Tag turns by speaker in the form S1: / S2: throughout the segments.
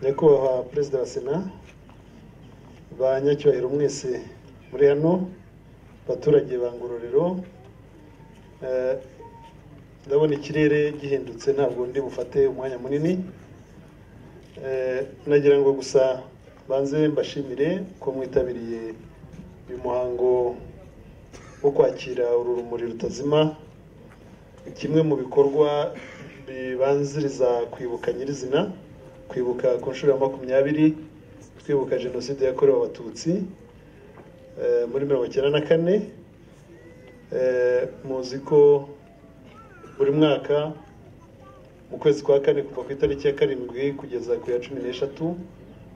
S1: nyakubahwa perezida wa sena banyacyubahiro mwese muri hano abaturage ba ngororero eh, ndabona ikirere gihindutse ntabwo ndi bufate umwanya munini Eh, nagira ngo gusa banze mbashimire ko mwitabiriye uyu muhango wo kwakira uru rumuri rutazima kimwe mu bikorwa bibanziriza kwibuka nyirizina kwibuka ku nshuro ya makumyabiri twibuka jenoside yakorewe abatutsi eh, muri mirongo icyenda na kane Eh, muzi ko buri mwaka mu kwezi kwa kane kuva ku itariki ya karindwi kugeza ku ya cumi n'eshatu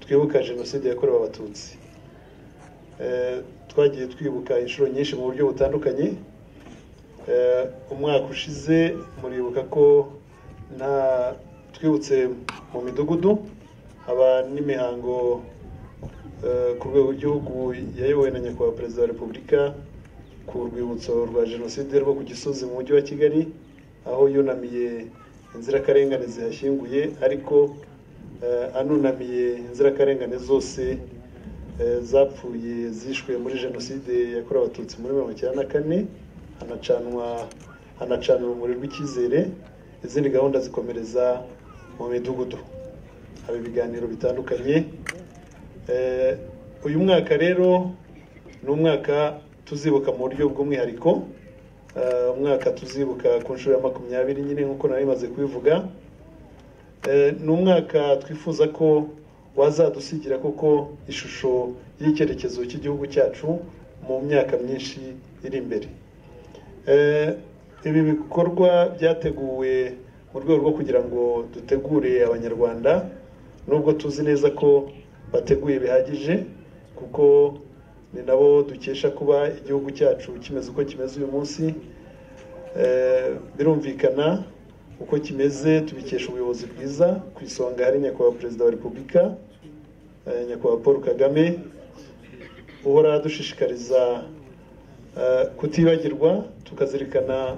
S1: twibuka jenoside yakorewe abatutsi Eh, twagiye twibuka inshuro nyinshi mu buryo butandukanye Eh, umwaka ushize muribuka ko nta twibutse mu midugudu haba n'imihango eh, ku rwego rw'igihugu yayobowe na nyakubahwa perezida wa repubulika ku rwibutso rwa jenoside rwo ku gisozi mu mujyi wa kigali aho yunamiye inzirakarengane zihashyinguye ariko eh, anunamiye inzirakarengane zose eh, zapfuye zishwe muri jenoside yakorewe abatutsi muri mirongo icyenda na kane hanacanwa hanacana urumuri rw'icyizere izindi gahunda zikomereza mu midugudu haba ibiganiro bitandukanye Eh, uyu mwaka rero ni umwaka tuzibuka mu buryo bw'umwihariko Eh, umwaka tuzibuka ku nshuro ya makumyabiri nyine nk'uko nari maze kubivuga Eh, ni umwaka twifuza ko wazadusigira koko ishusho y'icyerekezo cy'igihugu cyacu mu myaka myinshi iri imbere Eh, ibi bikorwa byateguwe mu rwego rwo kugira ngo dutegure abanyarwanda nubwo tuzi neza ko bateguye bihagije kuko ni nabo dukesha kuba igihugu cyacu kimeze uko kimeze uyu munsi Eh, birumvikana uko kimeze tubikesha ubuyobozi bwiza ku isonga hari nyakubahwa perezida wa repubulika eh, nyakubahwa paul kagame uhora adushishikariza eh, kutibagirwa tukazirikana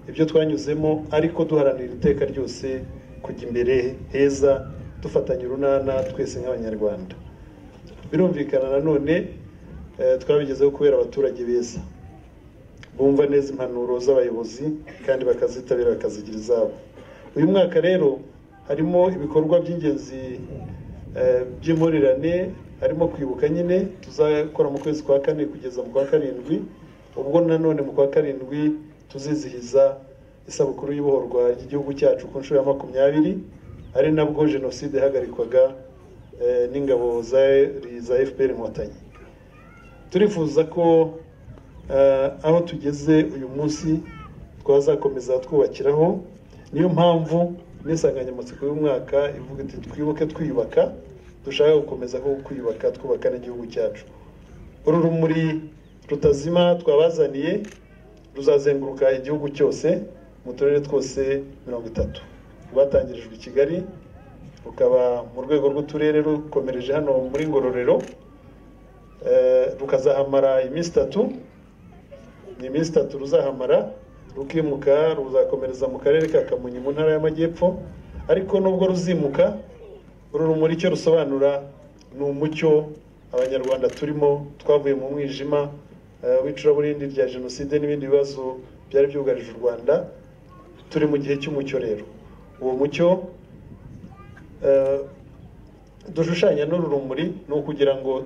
S1: ibyo twanyuzemo ariko duharanira iteka ryose kujya imbere heza dufatanya urunana twese nk'abanyarwanda birumvikana nanone eh, twabigezeho kubera abaturage beza bumva neza impanuro z'abayobozi kandi bakazitabira bakazigira izabo uyu mwaka rero harimo ibikorwa by'ingenzi eh, by'impurirane harimo kwibuka nyine tuzakora mu kwezi kwa kane kugeza mu kwa karindwi ubwo nanone mu kwa karindwi tuzizihiza isabukuru y'ibohorwa ry'igihugu cyacu ku nshuro ya makumyabiri ari nabwo jenoside ihagarikwaga eh, n'ingabo zari za fpr inkotanyi turifuza ko eh, aho tugeze uyu munsi twazakomeza twubakiraho niyo mpamvu n'insanganyamatsiko y'umwaka ivuga iti twibuke twiyubaka dushaka gukomeza ko kwiyubaka twubaka n'igihugu cyacu uru rumuri rutazima twabazaniye ruzazenguruka igihugu cyose mu turere twose mirongo itatu rwatangirijwe i kigali rukaba mu rwego rw'uturere rukomereje hano muri ngororero Eh, rukazahamara iminsi itatu ni iminsi itatu ruzahamara rukimuka ruzakomereza mu karere ka kamonyi mu ntara y'amajyepfo ariko nubwo ruzimuka uru rumuri icyo rusobanura ni umucyo abanyarwanda turimo twavuye mu mwijima eh, w'icuraburindi rya jenoside n'ibindi bibazo byari byugarije u rwanda turi mu gihe cy'umucyo rero uwo mucyo eh, dushushanya n'uru rumuri ni ukugira ngo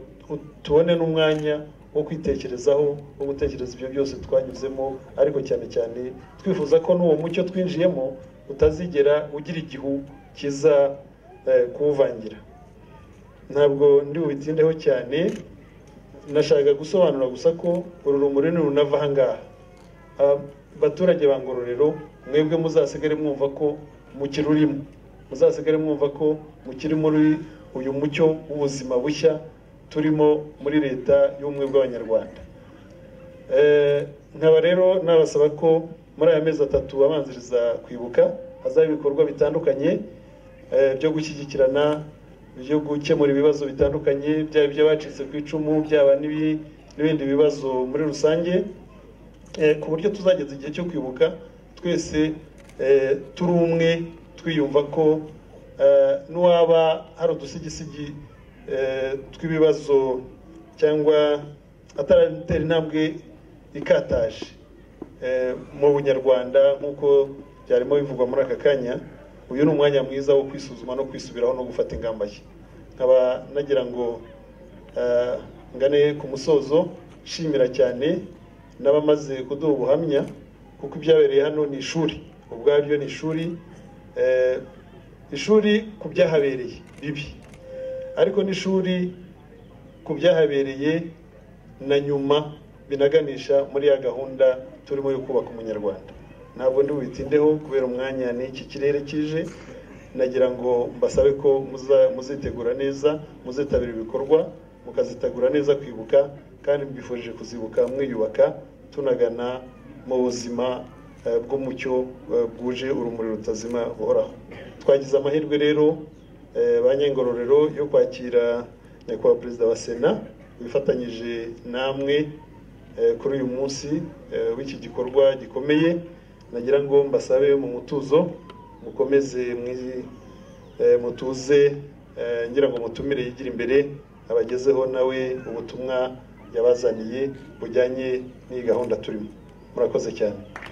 S1: tubone n'umwanya wo kwitekerezaho wo gutekereza ibyo byose twanyuzemo ariko cyane cyane twifuza ko n'uwo mucyo twinjiyemo utazigera ugira igihu kiza eh, kuwuvangira ntabwo ndi bubitindeho cyane nashaka gusobanura gusa ko uru rumuri nirunava aha ngaha Ah, abaturage ba ngororero mwebwe muzasigare mwumva ko mukirurimo muzasigare mwumva ko mukiri muri uyu mucyo w'ubuzima bushya turimo muri leta y'ubumwe bw'abanyarwanda Eh, nkaba rero nabasaba ko muri aya mezi atatu abanziriza kwibuka hazaba ibikorwa bitandukanye eh, byo gushyigikirana byo gukemura ibibazo bitandukanye byaba iby'abacitse ku icumu byaba n'ibi- n'ibindi bibazo muri rusange Eh, ku buryo tuzageza igihe cyo kwibuka twese eh, turi umwe twiyumva ko eh, n'uwaba hari udusigisigi eh, tw'ibibazo cyangwa ataratera intambwe ikataje eh, mu bunyarwanda nk'uko byarimo bivugwa muri aka kanya uyu ni umwanya mwiza wo kwisuzuma no kwisubiraho no gufata ingamba nshya nkaba nagira ngo eh, ngane ku musozo nshimira cyane n'abamaze kuduha ubuhamya kuko ibyabereye hano ni ishuri ubwabyo ni ishuri eh, ishuri ku byahabereye bibi ariko n'ishuri ku byahabereye na nyuma binaganisha muri ya gahunda turimo yo kubaka umunyarwanda ntabwo ndi bubitindeho kubera umwanya n'iki kirere kije nagira ngo mbasabe ko muza- muzitegura neza muzitabira ibikorwa mukazitegura neza kwibuka kandi mbifurije kuzibuka mwiyubaka tunagana mu buzima eh, bw'umucyo eh, bwuje urumuri rutazima buhoraho twagize amahirwe rero eh, ba nyengororero yo kwakira nyakubahwa perezida wa sena wifatanyije namwe eh, kuri uyu munsi eh, w'iki gikorwa gikomeye nagira ngo mbasabe mu mutuzo mukomeze mwi- eh, mutuze eh, ngira ngo mutumire yigira imbere abagezeho nawe ubutumwa yabazaniye bujyanye n'iyi gahunda turimo murakoze cyane